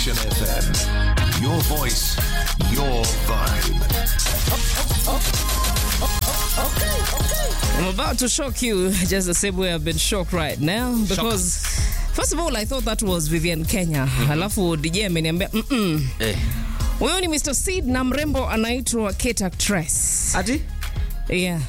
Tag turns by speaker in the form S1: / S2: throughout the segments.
S1: Nation FM. Your voice, your vibe.
S2: I'm about to shock you just the same way I've been shocked right now because first of all I thought that was Vivian Kenya. Alafu DJ ameniambia mm
S3: Eh.
S2: huyo ni Mr. Seed na mrembo anaitwa Kate Actress.
S3: Ati?
S2: Yeah.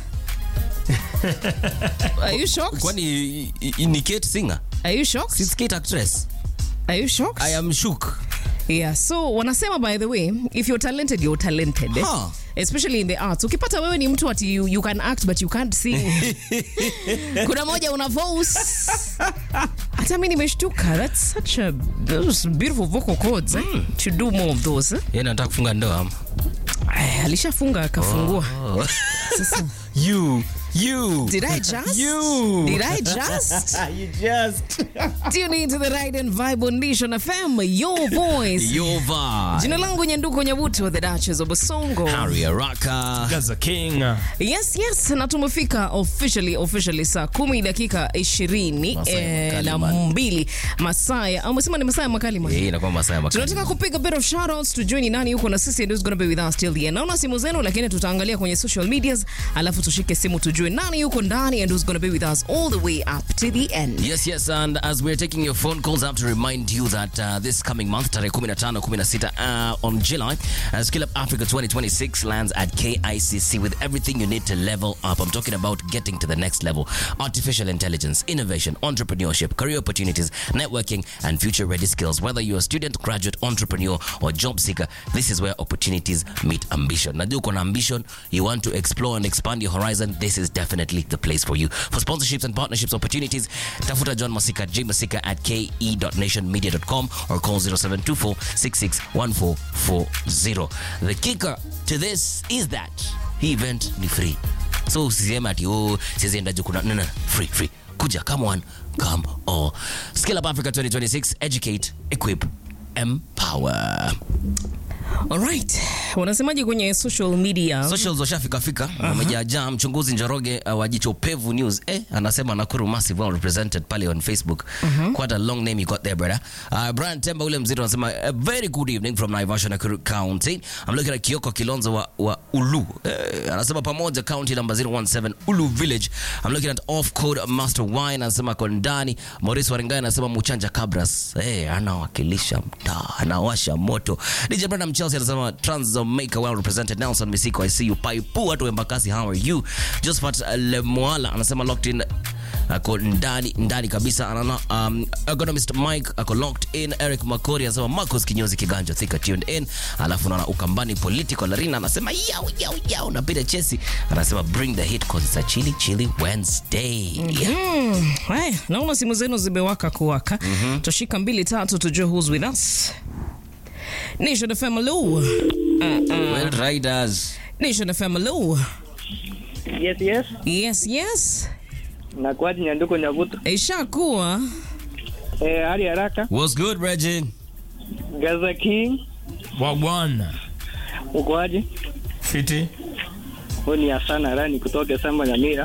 S2: Are you shocked?
S3: Kwani i- i- ni Kate singer?
S2: Are you shocked?
S3: It's Kate actress.
S2: Are you shocked?
S3: I am shook.
S2: Yeah, so wanasema by the way, if you're talented, you're talented. eh?
S3: Huh.
S2: Especially in the arts. Ukipata wewe ni mtu ati you, you can act but you can't sing. Kuna moja una voice. Hata mimi nimeshtuka. That's such a those beautiful vocal cords. Eh? To do more of those. Eh?
S3: Yeye anataka kufunga ndoa ama?
S2: Ay, alishafunga akafungua. Sasa
S3: You, you.
S2: did I just?
S3: You.
S2: Did I just?
S3: you just.
S2: Tune into the right and vibe on Nation FM, your voice.
S3: Your vibe.
S2: Jina langu Nyanduko Nyabuto, the Duchess of Basongo.
S3: Harry Araka.
S4: Gaza King.
S2: Yes, yes, na tumefika officially officially saa kumi dakika ishirini
S3: Masaa ya
S2: eh,
S3: makali,
S2: na
S3: man.
S2: mbili masaa ya umesema ni masaa ya makali man.
S3: Eh, inakuwa masaa ya makali.
S2: tunataka kupiga bit of shoutouts tujue ni nani yuko na sisi and who's gonna be with us till the end. Naona simu zenu, lakini tutaangalia kwenye social medias, alafu tushike simu tujue nani yuko ndani and who's gonna be with us all the way up to the end.
S3: Yes, yes, and as we're taking your phone calls, I have to remind you that uh, this coming month, tarehe 15, 16, uh, on July, uh, Skill Up Africa 2026 lands at KICC with everything you need to level up. I'm talking about getting to the next level. Artificial intelligence, innovation, entrepreneurship, career opportunities, networking, and future-ready skills. Whether you're a student, graduate, entrepreneur, or job seeker, this is where opportunities meet ambition. Najua uko na ambition, you want to explore and expand your horizon, this is definitely the place for you. For sponsorships and partnerships opportunities, tafuta John Masika, J Masika at ke.nationmedia.com or call 0724 661440. The kicker to this is that hii event ni free. So usiseme ati oh, siwezi enda juu kuna no, no, free, free. Kuja, come on, come all. Skill Up Africa 2026, educate, equip, empower.
S2: Alright, wanasemaje kwenye social media?
S3: socials washafika fika wamejaajaa mchunguzi njoroge uh, wa jicho pevu news eh, anasema nakuru massive well represented pale on facebook quite a long name you got there brother uh, brian temba ule mzito anasema a very good evening from naivasha nakuru county i'm looking at kioko kilonzo wa, wa ulu eh, anasema pamoja county number 017 ulu village i'm looking at off code master wine anasema kondani maurice waringai anasema muchanja cabras eh, anawakilisha mtaa anawasha moto dj brandam chelsea anasema transmaker well represented nelson misiko i see you paipu watu embakasi how are you josephat uh, lemoala anasema locked in ako ndani ndani kabisa anana um, economist mike ako locked in eric makori anasema marcos kinyozi kiganjo thika tuned in alafu naona ukambani political larina anasema yao yao yao na peter chesi anasema bring the hit cause it's a chili chili wednesday
S2: Mm, haya, naona simu zenu zimewaka kuwaka. Tushika mbili tatu tujue who's with us. Nation FM hello.
S3: well riders
S2: Nation FM hello.
S5: Yes, yes.
S2: Yes, yes.
S5: Nakuaje Nyanduko Nyabuto?
S2: Ishakuwa.
S5: Eh, hali haraka.
S3: what's good regin
S5: Gaza King,
S4: Wagwan.
S5: ukoaje?
S4: Fiti.
S5: Huyu ni Hassan Rani kutoka Samba Nyamira.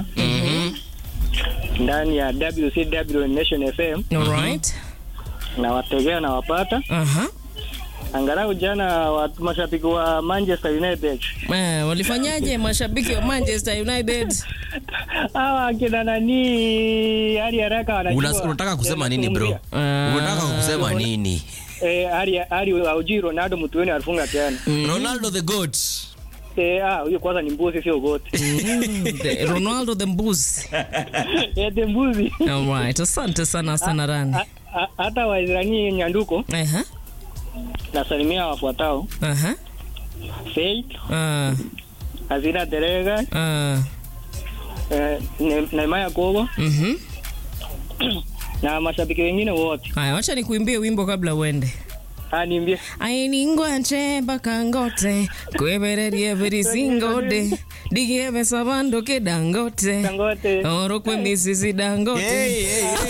S5: Ndani ya WCW Nation FM
S2: All right.
S5: na wategea na wapata.
S2: Aha.
S5: Angalau jana watu mashabiki wa Manchester United.
S2: Eh, walifanyaje mashabiki wa Manchester United?
S5: Hawa akina nani hali haraka wanajua.
S3: Una- unataka kusema nini bro
S2: Ah.
S3: unataka kusema nini
S5: Eh, hali hali auji Ronaldo mtu wenu alifunga tena.
S3: ronaldo the goat
S5: Eh, ah, huyo kwanza ni mbuzi sio gote.
S2: The- Ronaldo the Mbuzi.
S5: Eh, the mbuzi.
S2: All right. Asante sana sana Rani.
S5: Ha- ha- Hata Waisraeli Nyanduko
S2: Aha.
S5: nasalimia wafuatao.
S2: Aha.
S5: Faith,
S2: Ah.
S5: Azina Derega,
S2: Ah.
S5: eh, Ne- Neemaya Kogo
S2: Mhm.
S5: na mashabiki wengine wote.
S2: Haya, wacha nikuimbie wimbo kabla uende.
S5: Aniambie
S2: ainingwa nchemba kangote kwebererie birisingode digiebe sabando ke dangote
S5: Dangote.
S2: orokwe misisi dangote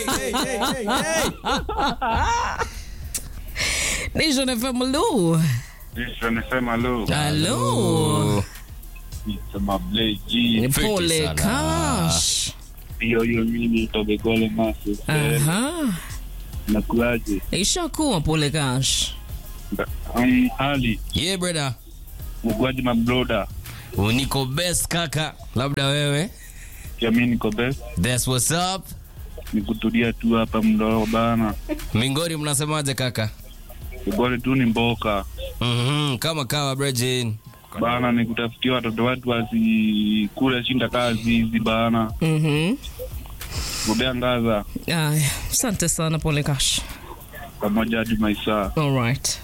S2: Nation FM lu
S6: Nisho nisema lo
S2: Hello.
S6: nisema Blake
S2: pole kash
S6: hiyo hiyo mimi tobegole masi
S2: aha
S6: nakuaje
S2: ishakuwa pole kash
S6: Um, Ali,
S3: Yeah, brother.
S6: mugwaji mabroda.
S3: Niko best kaka. Labda wewe.
S6: Pia mi niko best.
S3: That's what's up.
S6: Ni kutulia tu hapa mdogo bana.
S3: Mingori mnasemaje kaka?
S6: Ugore tu ni mboka.
S3: Mhm, kama kawa Brejin.
S6: Bana ni kutafutia watoto watu wasikule shinda kazi hizi bana.
S2: Mhm.
S6: Gobea ngaza
S2: Aya, asante sana pole Kash.
S6: pamoja hadi maisa.
S2: All right.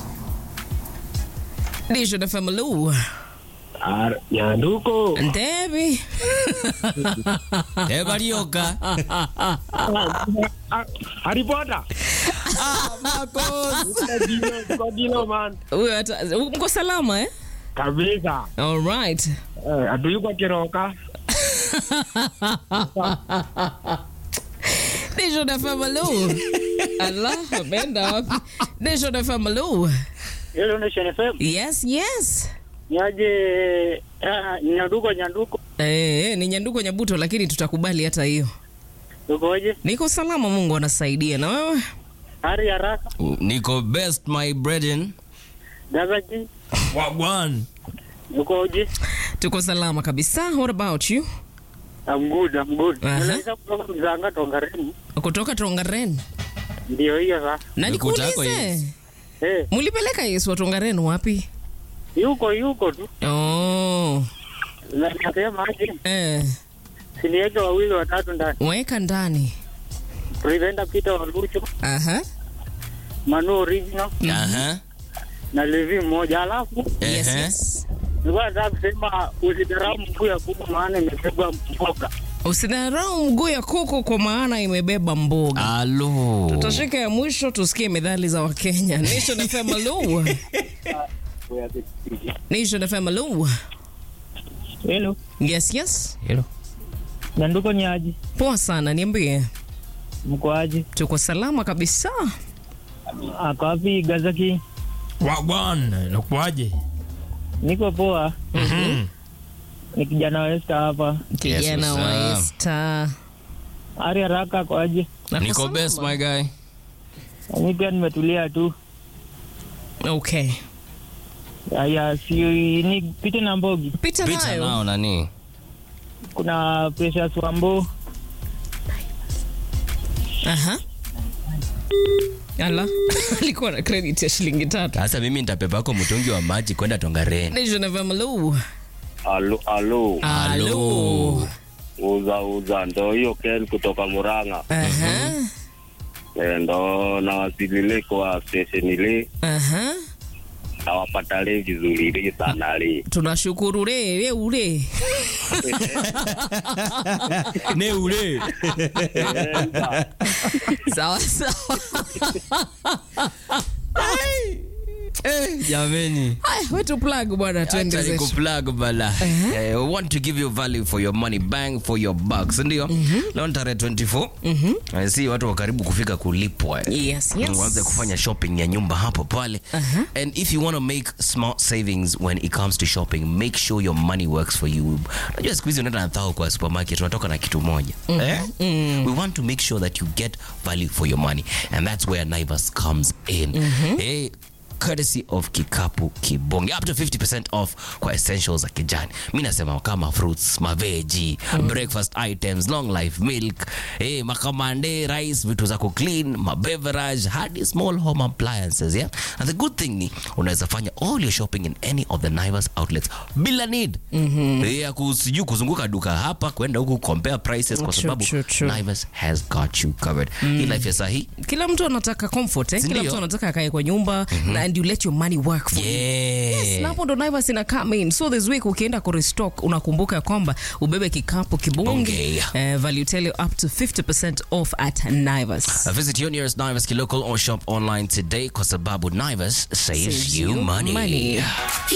S2: Dijo na Famalu.
S5: Nyanduko.
S2: Debbie.
S3: Ebarioka.
S5: Haripota. Kodilo man.
S2: Huyo hata mko salama eh?
S5: Kabisa.
S2: All right.
S5: Eh, Atuyuko kiroka.
S2: Dijo na Famalu. Allah, ameenda wapi? Dijo na Famalu.
S5: Hello Nation FM.
S2: Yes, yes.
S5: Niaje ah, Nyanduko Nyanduko.
S2: Eh, eh, ni nyanduko nyabuto lakini tutakubali hata hiyo.
S5: Ukoje?
S2: Niko salama, Mungu anasaidia. Na wewe?
S5: Hari haraka.
S3: Niko best my Brejin.
S5: Gazaji.
S4: Wagwan.
S5: Ukoje?
S2: Tuko salama kabisa. What about you?
S5: I'm good, I'm good.
S2: Aha.
S5: Unaweza kutoka Mzanga Tongareni.
S2: Kutoka Tongaren.
S5: Ndio hiyo sasa.
S2: Na
S3: Nikuta yako
S2: nikuulize.
S3: yes.
S5: Eh,
S2: Mulipeleka Yesu wa Tongaren wapi?
S5: yuko yuko tu.
S2: Oh.
S5: Na nasema aje?
S2: Eh,
S5: Siniweke wawili watatu ndani.
S2: weka ndani.
S5: Preventer Peter Walucho,
S2: Aha.
S5: Manu Original
S3: Aha.
S5: na Levi mmoja. Alafu
S2: Yes,
S3: Ehe.
S2: yes.
S5: nilikuwa nataka kusema usidharau mkuu ya kubwa maana imebeba mboga.
S2: Usidharau mguu ya kuku kwa maana imebeba mboga.
S3: Alo.
S2: Tutashika ya mwisho tusikie methali za Wakenya. Nation FM Lu. Nation FM Lu.
S5: Hello.
S2: Yes, yes.
S5: Nyanduko ni aje?
S2: Poa sana, niambie.
S5: Mko aje?
S2: Tuko salama kabisa.
S5: Ako wapi Gazaki?
S4: Wagwan. Nakuaje?
S5: Niko poa.
S4: Mhm.
S5: Ni kijana wa Esther hapa.
S2: Kijana
S3: what's
S2: wa
S3: up?
S2: Esther.
S5: Ari haraka kwa aje?
S2: Nako
S3: Niko
S2: salama.
S3: best my guy.
S5: Mimi pia nimetulia tu.
S2: Okay.
S5: Haya, si ni pite na Mbogi.
S2: Pita
S3: Pita
S2: nayo.
S3: nao nani?
S5: Kuna Precious Wambo.
S2: Aha. Ala. Alikuwa na credit ya shilingi tatu.
S3: Sasa mimi nitapepa yako mtungi wa maji kwenda Tongareni.
S2: Nation FM Lu.
S6: Alo, alo.
S2: Alo.
S6: Uza uza ndo hiyo Ken kutoka Murang'a.
S2: Aha.
S6: Eh, ndo nawasilile kwa station ile
S2: Aha.
S6: nawapata le vizuri le sana le.
S2: Tunashukuru re re ure.
S3: Ne ule.
S2: Sawa sawa.
S3: Eh, jameni.
S2: Haya, wetu plug bwana twende
S3: Acha
S2: zetu.
S3: nikuplug bala. Eh, we want to give you value for your money, bang for your buck, si ndio? Leo ni tarehe 24. I see watu wa karibu kufika kulipwa. eh.
S2: Yes, yes.
S3: Uanze kufanya shopping ya nyumba hapo pale.
S2: Uh-huh.
S3: And if you want to make smart savings when it comes to shopping, make sure your money works for you. Unajua siku hizi unaenda na thao kwa supermarket unatoka na kitu moja. Eh? We want to make sure that you get value for your money and that's where Naivas comes in. Eh, courtesy of kikapu kibonge up to 50% off kwa essentials za kijani mi nasema kama fruits maveji breakfast items long life milk eh, makamande rice vitu za kuclean mabeverage hadi small home appliances yeah? and the good thing ni unaweza fanya all your shopping in any of the Naivas outlets bila need eh, ya kusiju kuzunguka duka hapa kwenda huku compare prices kwa
S2: True,
S3: sababu
S2: true, true.
S3: Naivas has got you covered hii life ya sahi
S2: Kila mtu anataka comfort eh? Kila
S3: Sindio?
S2: mtu anataka akae kwa nyumba na and you let your money work for you.
S3: yeah.
S2: Na hapo ndo Naivas ina come in. So this week ukienda ku restock unakumbuka kwamba ubebe kikapu kibonge
S3: Bonge.
S2: eh, value tele up to 50% off at Naivas.
S3: Uh, Visit your nearest Naivas local or shop online today kwa sababu Naivas saves,
S2: Saves
S3: you
S2: you
S3: money.
S2: money.